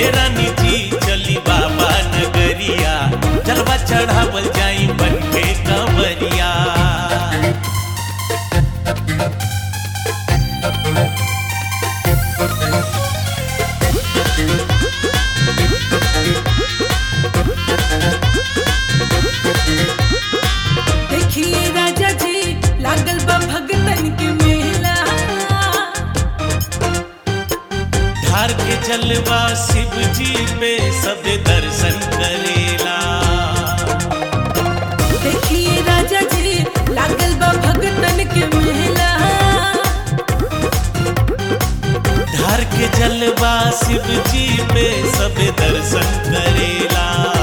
ए रानी जी चली बाबा नगरिया जलवा चढ़ावल जाई बन के कंवरिया देखिए राजा जी लागल बा भगतन के मेला धार के जलवा शिव जी पे सब दर्शन करेला देखिए राजा जी लागल बा भगतन के मेला धार के जलवा शिव जी पे सब दर्शन करेला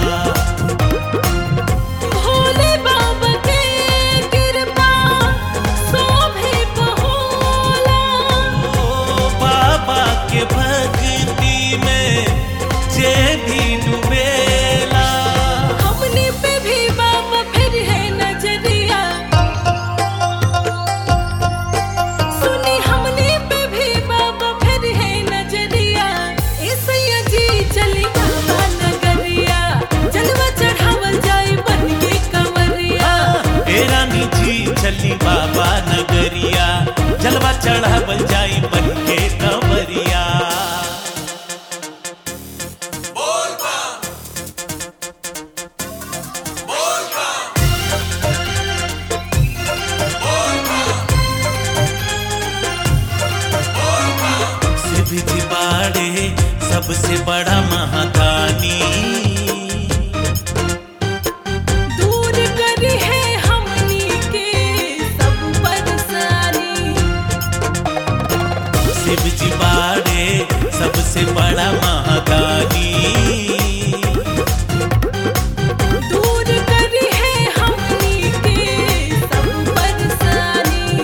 भोले बाबा के कृपा शोभे बहोला ओ बाबा के भक्ति में जे भी डूबेला हमने पे भी बाबा फिर है नजरिया सुनी हमने पे भी बाबा फिर है नजरिया ऐसैया जी चली बाबा नगरिया जलवा चढ़ावल जाए बन के कंवरिया ए रानी जी चली बाबा नगरिया जलवा चढ़ावल जाई बन के कंवरिया शिव जी बाड़े सबसे बड़ा महादानी दूर करी है हमनी के सब परेशानी शिव जी बाड़े सबसे बड़ा महादानी दूर करी है हमनी के सब परेशानी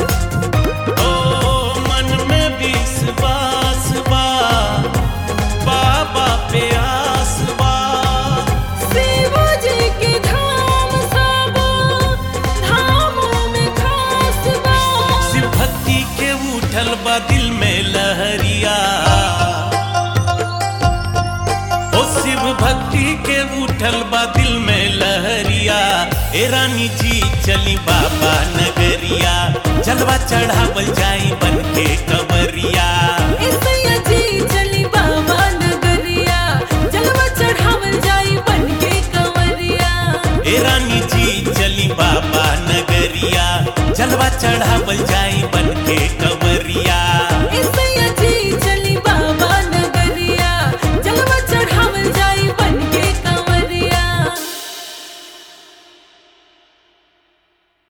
ओ मन में विश्वास बा बाबा पे आस बा शिव जी के धाम सब धामों में खास बा शिव भक्ति के उठल बा दिल में लहरिया ओ शिव भक्ति के उठल बा दिल में लहरिया ए रानी जी चली बाबा नगरिया जलवा चढ़ावल जाई बन के कंवरिया ऐसैया जी चली बाबा नगरिया जलवा चढ़ावल जाई बन के कंवरिया ए रानी जी चली बाबा नगरिया जलवा चढ़ावल